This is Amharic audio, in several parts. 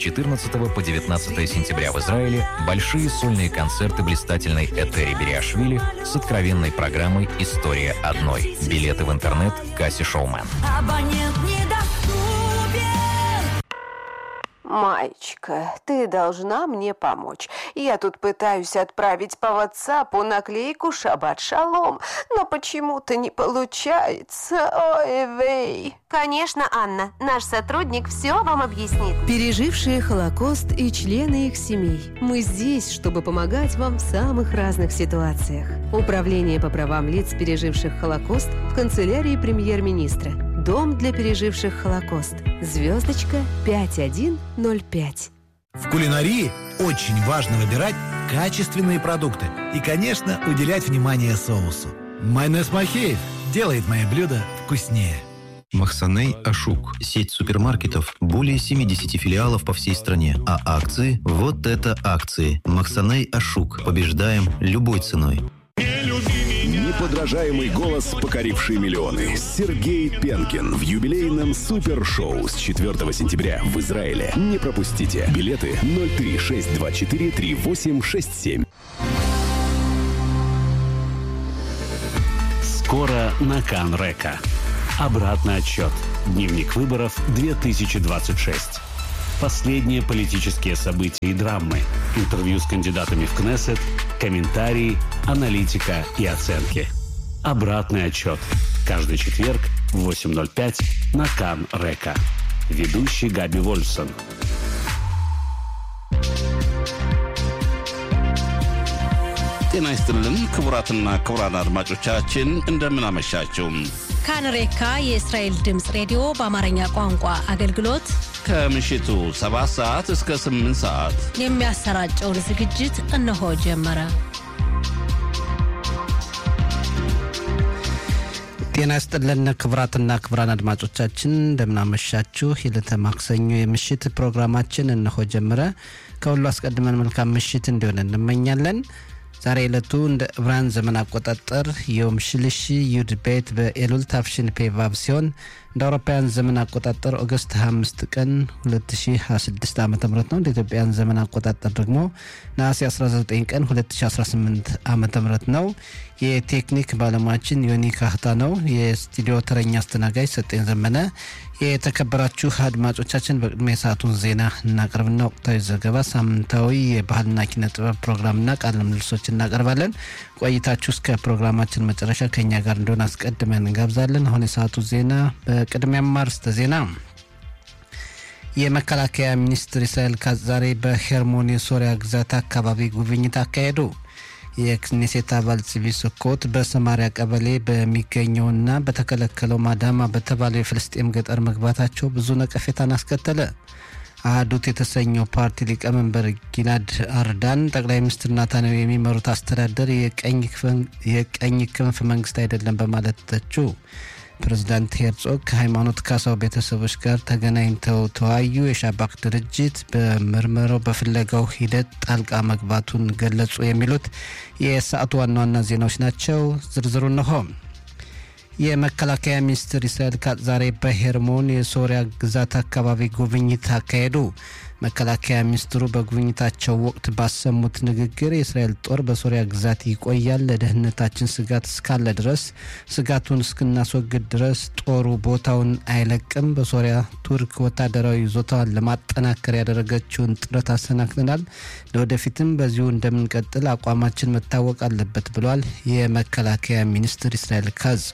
14 по 19 сентября в Израиле большие сольные концерты блистательной Этери Бериашвили с откровенной программой «История одной». Билеты в интернет «Касси Шоумен». Абонент недоступен. Маечка, ты должна мне помочь. Я тут пытаюсь отправить по ватсапу наклейку «Шаббат шалом», но почему-то не получается. Ой, вей. Конечно, Анна. Наш сотрудник все вам объяснит. Пережившие Холокост и члены их семей. Мы здесь, чтобы помогать вам в самых разных ситуациях. Управление по правам лиц, переживших Холокост в канцелярии премьер-министра. Дом для переживших Холокост. Звездочка 5105. В кулинарии очень важно выбирать качественные продукты и, конечно, уделять внимание соусу. Майонез Махеев делает мои блюда вкуснее. Махсаней Ашук. Сеть супермаркетов. Более 70 филиалов по всей стране. А акции? Вот это акции. Махсаней Ашук. Побеждаем любой ценой. Неподражаемый голос, покоривший миллионы. Сергей Пенкин в юбилейном супершоу с 4 сентября в Израиле. Не пропустите. Билеты 03624 3867. Скоро на Канрека. Обратный отчет. Дневник выборов 2026. Последние политические события и драмы. Интервью с кандидатами в Кнессет, комментарии, аналитика и оценки. Обратный отчет. Каждый четверг в 8.05 на Кан Река. Ведущий Габи Вольсон. ጤና ይስጥልን ክቡራትና ክቡራን አድማጮቻችን እንደምን አመሻችሁ። ካንሬካ የእስራኤል ድምፅ ሬዲዮ በአማርኛ ቋንቋ አገልግሎት ከምሽቱ 7 ሰዓት እስከ 8 ሰዓት የሚያሰራጨውን ዝግጅት እነሆ ጀመረ። ጤና ይስጥልን ክቡራትና ክቡራን አድማጮቻችን እንደምናመሻችሁ። የዕለተ ማክሰኞ የምሽት ፕሮግራማችን እነሆ ጀመረ። ከሁሉ አስቀድመን መልካም ምሽት እንዲሆን እንመኛለን። ዛሬ ዕለቱ እንደ ዕብራን ዘመን አቆጣጠር ዮም ሽልሺ ዩድ ቤት በኤሉል ታፍሽን ፔቫብ ሲሆን እንደ አውሮፓውያን ዘመን አቆጣጠር ኦገስት 25 ቀን 2026 ዓ ም ነው። እንደ ኢትዮጵያን ዘመን አቆጣጠር ደግሞ ነሐሴ 19 ቀን 2018 ዓ ም ነው። የቴክኒክ ባለሙያችን ዮኒ ካህታ ነው። የስቱዲዮ ተረኛ አስተናጋጅ ሰጤን ዘመነ። የተከበራችሁ አድማጮቻችን በቅድሚያ የሰዓቱን ዜና እናቀርብና ወቅታዊ ዘገባ፣ ሳምንታዊ የባህልና ኪነ ጥበብ ፕሮግራምና ቃለ ምልልሶች እናቀርባለን። ቆይታችሁ እስከ ፕሮግራማችን መጨረሻ ከኛ ጋር እንደሆነ አስቀድመን እንጋብዛለን። አሁን የሰዓቱ ዜና በቅድሚያም አርዕስተ ዜና የመከላከያ ሚኒስትር እስራኤል ካትዝ ዛሬ በሄርሞን የሶሪያ ግዛት አካባቢ ጉብኝት አካሄዱ። የክኔሴት አባል ጽቢ ስኮት በሰማሪያ ቀበሌ በሚገኘውና በተከለከለው ማዳማ በተባለው የፍልስጤም ገጠር መግባታቸው ብዙ ነቀፌታን አስከተለ። አህዱት የተሰኘው ፓርቲ ሊቀመንበር ጊላድ አርዳን ጠቅላይ ሚኒስትር ናታንያሁ የሚመሩት አስተዳደር የቀኝ ክንፍ መንግስት አይደለም በማለት ተቹ። ፕሬዚዳንት ሄርጾግ ከሃይማኖት ካሳው ቤተሰቦች ጋር ተገናኝተው ተወያዩ። የሻባክ ድርጅት በምርመራው በፍለጋው ሂደት ጣልቃ መግባቱን ገለጹ። የሚሉት የሰዓቱ ዋና ዋና ዜናዎች ናቸው። ዝርዝሩ እነሆ። የመከላከያ ሚኒስትር እስራኤል ካትዝ ዛሬ በሄርሞን የሶሪያ ግዛት አካባቢ ጉብኝት አካሄዱ። መከላከያ ሚኒስትሩ በጉብኝታቸው ወቅት ባሰሙት ንግግር የእስራኤል ጦር በሶሪያ ግዛት ይቆያል፣ ለደህንነታችን ስጋት እስካለ ድረስ ስጋቱን እስክናስወግድ ድረስ ጦሩ ቦታውን አይለቅም። በሶሪያ ቱርክ ወታደራዊ ይዞታዋን ለማጠናከር ያደረገችውን ጥረት አሰናክለናል። ለወደፊትም በዚሁ እንደምንቀጥል አቋማችን መታወቅ አለበት ብሏል የመከላከያ ሚኒስትር እስራኤል ካትዝ።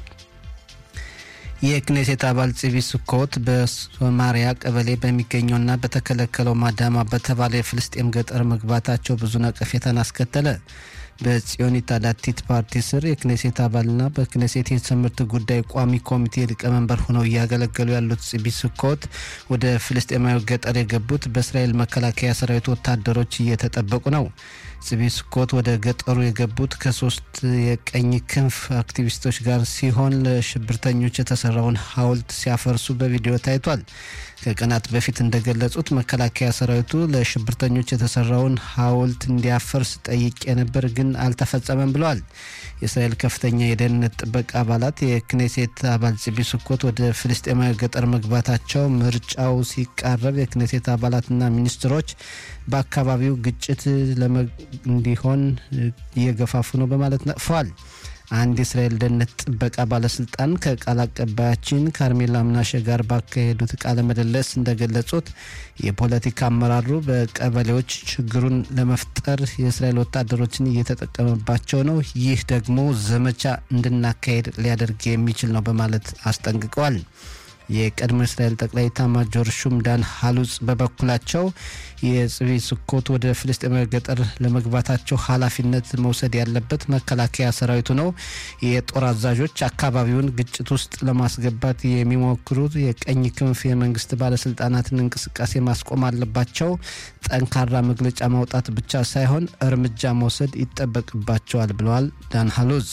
የክኔሴት አባል ጽቢ ስኮት በሶማሪያ ቀበሌ በሚገኘውና በተከለከለው ማዳማ በተባለ የፍልስጤም ገጠር መግባታቸው ብዙ ነቀፌታን አስከተለ። በጽዮን ታዳቲት ፓርቲ ስር የክኔሴት አባልና በክኔሴት የትምህርት ጉዳይ ቋሚ ኮሚቴ ሊቀመንበር ሆነው እያገለገሉ ያሉት ጽቢ ስኮት ወደ ፍልስጤማዊ ገጠር የገቡት በእስራኤል መከላከያ ሰራዊት ወታደሮች እየተጠበቁ ነው። ጽቢ ስኮት ወደ ገጠሩ የገቡት ከሶስት የቀኝ ክንፍ አክቲቪስቶች ጋር ሲሆን ለሽብርተኞች የተሰራውን ሐውልት ሲያፈርሱ በቪዲዮ ታይቷል። ከቀናት በፊት እንደገለጹት መከላከያ ሰራዊቱ ለሽብርተኞች የተሰራውን ሐውልት እንዲያፈርስ ጠይቄ ነበር፣ ግን አልተፈጸመም ብለዋል። የእስራኤል ከፍተኛ የደህንነት ጥበቃ አባላት የክኔሴት አባል ጽቢ ስኮት ወደ ፍልስጤማዊ ገጠር መግባታቸው ምርጫው ሲቃረብ የክኔሴት አባላትና ሚኒስትሮች በአካባቢው ግጭት እንዲሆን እየገፋፉ ነው በማለት ነቅፈዋል። አንድ የእስራኤል ደህንነት ጥበቃ ባለስልጣን ከቃል አቀባያችን ካርሜላ ምናሸ ጋር ባካሄዱት ቃለ ምልልስ እንደገለጹት የፖለቲካ አመራሩ በቀበሌዎች ችግሩን ለመፍጠር የእስራኤል ወታደሮችን እየተጠቀመባቸው ነው። ይህ ደግሞ ዘመቻ እንድናካሄድ ሊያደርግ የሚችል ነው በማለት አስጠንቅቀዋል። የቀድሞ እስራኤል ጠቅላይ ኤታማዦር ሹም ዳን ሀሉጽ በበኩላቸው የጽቢ ስኮት ወደ ፍልስጤማዊ ገጠር ለመግባታቸው ኃላፊነት መውሰድ ያለበት መከላከያ ሰራዊቱ ነው። የጦር አዛዦች አካባቢውን ግጭት ውስጥ ለማስገባት የሚሞክሩት የቀኝ ክንፍ የመንግስት ባለስልጣናትን እንቅስቃሴ ማስቆም አለባቸው። ጠንካራ መግለጫ ማውጣት ብቻ ሳይሆን እርምጃ መውሰድ ይጠበቅባቸዋል ብለዋል ዳን ሀሉዝ።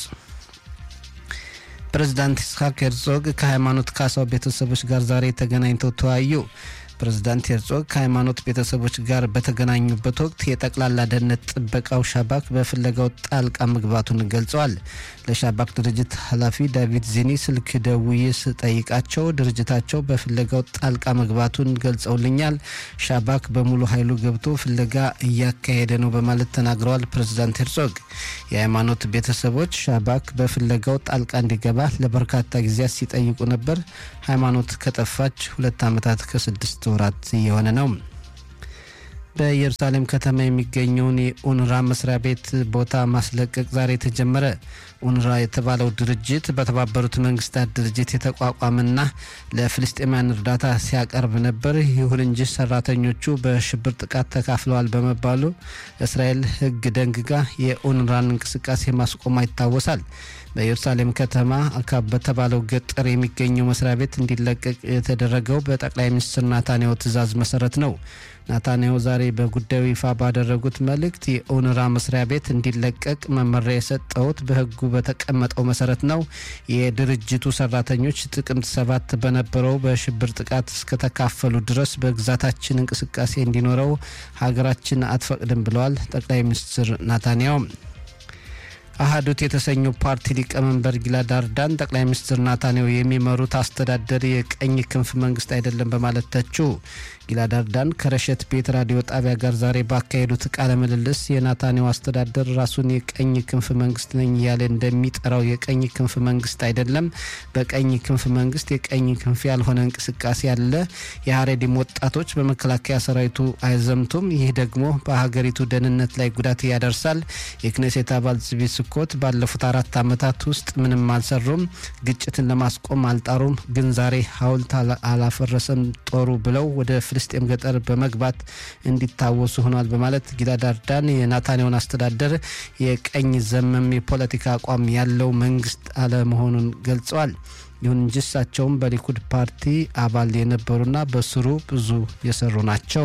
ፕሬዚዳንት ይስሐቅ ሄርዞግ ከሃይማኖት ካሳው ቤተሰቦች ጋር ዛሬ ተገናኝተው ተወያዩ። ፕሬዚዳንት ሄርዞግ ከሃይማኖት ቤተሰቦች ጋር በተገናኙበት ወቅት የጠቅላላ ደህንነት ጥበቃው ሻባክ በፍለጋው ጣልቃ መግባቱን ገልጸዋል። ለሻባክ ድርጅት ኃላፊ ዳቪድ ዚኒ ስልክ ደውዬ ስጠይቃቸው ድርጅታቸው በፍለጋው ጣልቃ መግባቱን ገልጸውልኛል። ሻባክ በሙሉ ኃይሉ ገብቶ ፍለጋ እያካሄደ ነው በማለት ተናግረዋል። ፕሬዚዳንት ሄርዞግ የሃይማኖት ቤተሰቦች ሻባክ በፍለጋው ጣልቃ እንዲገባ ለበርካታ ጊዜያት ሲጠይቁ ነበር። ሃይማኖት ከጠፋች ሁለት ዓመታት ከስድስት ወራት እየሆነ ነው። በኢየሩሳሌም ከተማ የሚገኘውን የኡንራ መስሪያ ቤት ቦታ ማስለቀቅ ዛሬ ተጀመረ። ኡንራ የተባለው ድርጅት በተባበሩት መንግስታት ድርጅት የተቋቋመና ለፍልስጤማውያን እርዳታ ሲያቀርብ ነበር። ይሁን እንጂ ሰራተኞቹ በሽብር ጥቃት ተካፍለዋል በመባሉ እስራኤል ሕግ ደንግጋ የኡንራን እንቅስቃሴ ማስቆሟ ይታወሳል። በኢየሩሳሌም ከተማ አካብ በተባለው ገጠር የሚገኘው መስሪያ ቤት እንዲለቀቅ የተደረገው በጠቅላይ ሚኒስትር ናታንያሁ ትዕዛዝ መሰረት ነው። ናታንያሁ ዛሬ በጉዳዩ ይፋ ባደረጉት መልእክት የኦንራ መስሪያ ቤት እንዲለቀቅ መመሪያ የሰጠሁት በህጉ በተቀመጠው መሰረት ነው። የድርጅቱ ሰራተኞች ጥቅምት ሰባት በነበረው በሽብር ጥቃት እስከተካፈሉ ድረስ በግዛታችን እንቅስቃሴ እንዲኖረው ሀገራችን አትፈቅድም ብለዋል ጠቅላይ ሚኒስትር ናታንያሁ። አህዱት የተሰኘው ፓርቲ ሊቀመንበር ጊላድ አርዳን ጠቅላይ ሚኒስትር ናታንያሁ የሚመሩት አስተዳደር የቀኝ ክንፍ መንግስት አይደለም በማለት ተቹ። ጊላድ አርዳን ከረሸት ቤት ራዲዮ ጣቢያ ጋር ዛሬ ባካሄዱት ቃለ ምልልስ የናታንያሁ አስተዳደር ራሱን የቀኝ ክንፍ መንግስት ነኝ እያለ እንደሚጠራው የቀኝ ክንፍ መንግስት አይደለም። በቀኝ ክንፍ መንግስት የቀኝ ክንፍ ያልሆነ እንቅስቃሴ አለ። የሀሬዲም ወጣቶች በመከላከያ ሰራዊቱ አይዘምቱም። ይህ ደግሞ በሀገሪቱ ደህንነት ላይ ጉዳት ያደርሳል። የክኔሴት አባል ጽቢ ስኮት ባለፉት አራት ዓመታት ውስጥ ምንም አልሰሩም፣ ግጭትን ለማስቆም አልጣሩም። ግን ዛሬ ሀውልት አላፈረሰም ጦሩ ብለው ወደ ፍልስጤም ገጠር በመግባት እንዲታወሱ ሆኗል በማለት ጊላድ አርዳን የናታንያሁን አስተዳደር የቀኝ ዘመም የፖለቲካ አቋም ያለው መንግስት አለመሆኑን ገልጸዋል። ይሁን እንጂ እሳቸውም በሊኩድ ፓርቲ አባል የነበሩና በስሩ ብዙ የሰሩ ናቸው።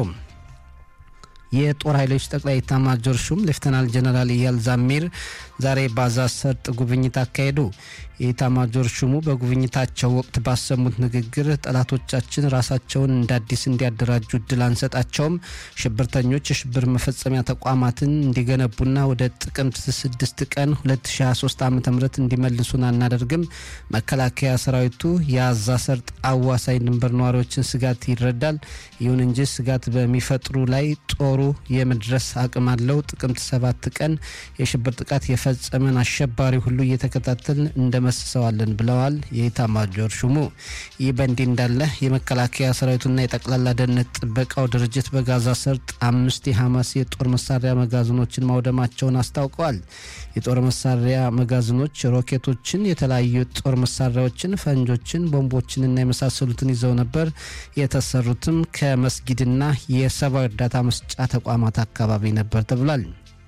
የጦር ኃይሎች ጠቅላይ ኤታማዦር ሹም ሌፍተናል ጀነራል ኢያል ዛሚር ዛሬ ባዛ ሰርጥ ጉብኝት አካሄዱ። የኤታማዦር ሹሙ በጉብኝታቸው ወቅት ባሰሙት ንግግር ጠላቶቻችን ራሳቸውን እንደ አዲስ እንዲያደራጁ እድል አንሰጣቸውም፣ ሽብርተኞች የሽብር መፈጸሚያ ተቋማትን እንዲገነቡና ወደ ጥቅምት 6 ቀን 2023 ዓ ም እንዲመልሱን አናደርግም። መከላከያ ሰራዊቱ የአዛ ሰርጥ አዋሳኝ ድንበር ነዋሪዎችን ስጋት ይረዳል። ይሁን እንጂ ስጋት በሚፈጥሩ ላይ ጦሩ የመድረስ አቅም አለው። ጥቅምት 7 ቀን የሽብር ጥቃት የፈጸመን አሸባሪ ሁሉ እየተከታተልን እንደመስሰዋለን ብለዋል የኢታማጆር ሹሙ። ይህ በእንዲህ እንዳለ የመከላከያ ሰራዊቱና የጠቅላላ ደህንነት ጥበቃው ድርጅት በጋዛ ሰርጥ አምስት የሐማስ የጦር መሳሪያ መጋዘኖችን ማውደማቸውን አስታውቀዋል። የጦር መሳሪያ መጋዘኖች ሮኬቶችን፣ የተለያዩ የጦር መሳሪያዎችን፣ ፈንጆችን፣ ቦምቦችንና የመሳሰሉትን ይዘው ነበር። የተሰሩትም ከመስጊድና የሰብአዊ እርዳታ መስጫ ተቋማት አካባቢ ነበር ተብሏል።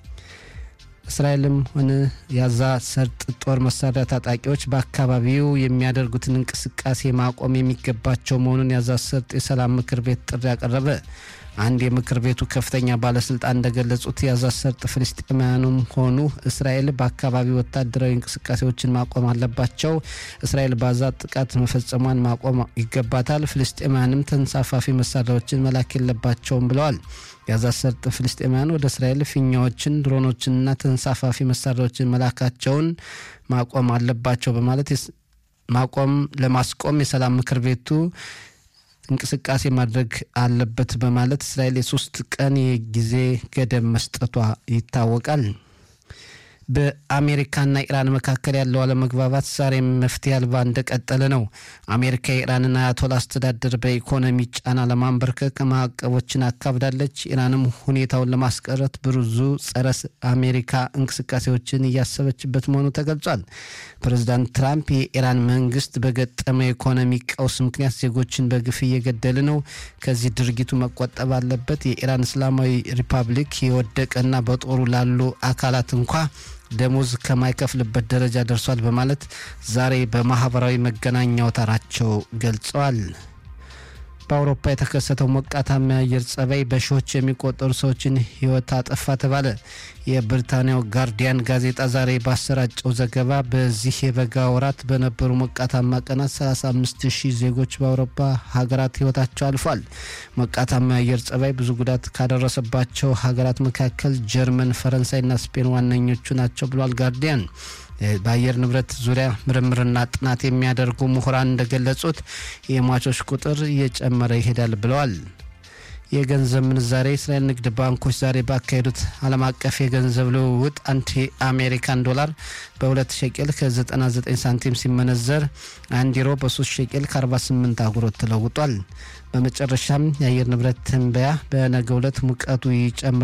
እስራኤልም ሆነ የጋዛ ሰርጥ ጦር መሳሪያ ታጣቂዎች በአካባቢው የሚያደርጉትን እንቅስቃሴ ማቆም የሚገባቸው መሆኑን የጋዛ ሰርጥ የሰላም ምክር ቤት ጥሪ ያቀረበ። አንድ የምክር ቤቱ ከፍተኛ ባለስልጣን እንደገለጹት የጋዛ ሰርጥ ፍልስጤማውያኑም ሆኑ እስራኤል በአካባቢ ወታደራዊ እንቅስቃሴዎችን ማቆም አለባቸው። እስራኤል ባዛ ጥቃት መፈጸሟን ማቆም ይገባታል። ፍልስጤማውያንም ተንሳፋፊ መሳሪያዎችን መላክ የለባቸውም ብለዋል። የጋዛ ሰርጥ ፍልስጤማውያን ወደ እስራኤል ፊኛዎችን፣ ድሮኖችንና ተንሳፋፊ መሳሪያዎችን መላካቸውን ማቆም አለባቸው በማለት ማቆም ለማስቆም የሰላም ምክር ቤቱ እንቅስቃሴ ማድረግ አለበት በማለት እስራኤል የሶስት ቀን የጊዜ ገደብ መስጠቷ ይታወቃል። በአሜሪካና ኢራን መካከል ያለው አለመግባባት ዛሬም መፍትሄ አልባ እንደቀጠለ ነው። አሜሪካ የኢራንን አያቶላ አስተዳደር በኢኮኖሚ ጫና ለማንበርከክ ማዕቀቦችን አካብዳለች። ኢራንም ሁኔታውን ለማስቀረት ብዙ ጸረ አሜሪካ እንቅስቃሴዎችን እያሰበችበት መሆኑ ተገልጿል። ፕሬዚዳንት ትራምፕ የኢራን መንግስት በገጠመ የኢኮኖሚ ቀውስ ምክንያት ዜጎችን በግፍ እየገደለ ነው፣ ከዚህ ድርጊቱ መቆጠብ አለበት፣ የኢራን እስላማዊ ሪፐብሊክ የወደቀና በጦሩ ላሉ አካላት እንኳ ደሞዝ ከማይከፍልበት ደረጃ ደርሷል በማለት ዛሬ በማህበራዊ መገናኛ አውታራቸው ገልጸዋል። በአውሮፓ የተከሰተው ሞቃታማ የአየር ጸባይ በሺዎች የሚቆጠሩ ሰዎችን ሕይወት አጠፋ ተባለ። የብሪታንያው ጋርዲያን ጋዜጣ ዛሬ ባሰራጨው ዘገባ በዚህ የበጋ ወራት በነበሩ ሞቃታማ ቀናት 35 ሺህ ዜጎች በአውሮፓ ሀገራት ሕይወታቸው አልፏል። ሞቃታማ የአየር ጸባይ ብዙ ጉዳት ካደረሰባቸው ሀገራት መካከል ጀርመን፣ ፈረንሳይና ስፔን ዋነኞቹ ናቸው ብሏል ጋርዲያን። በአየር ንብረት ዙሪያ ምርምርና ጥናት የሚያደርጉ ምሁራን እንደገለጹት የሟቾች ቁጥር እየጨመረ ይሄዳል ብለዋል። የገንዘብ ምንዛሬ የእስራኤል ንግድ ባንኮች ዛሬ ባካሄዱት ዓለም አቀፍ የገንዘብ ልውውጥ አንድ የአሜሪካን ዶላር በ2 ሸቄል ከ99 ሳንቲም ሲመነዘር አንድ ዩሮ በ3 ሸቄል ከ48 አጉሮት ተለውጧል። በመጨረሻም የአየር ንብረት ትንበያ በነገው ዕለት ሙቀቱ ይጨምራል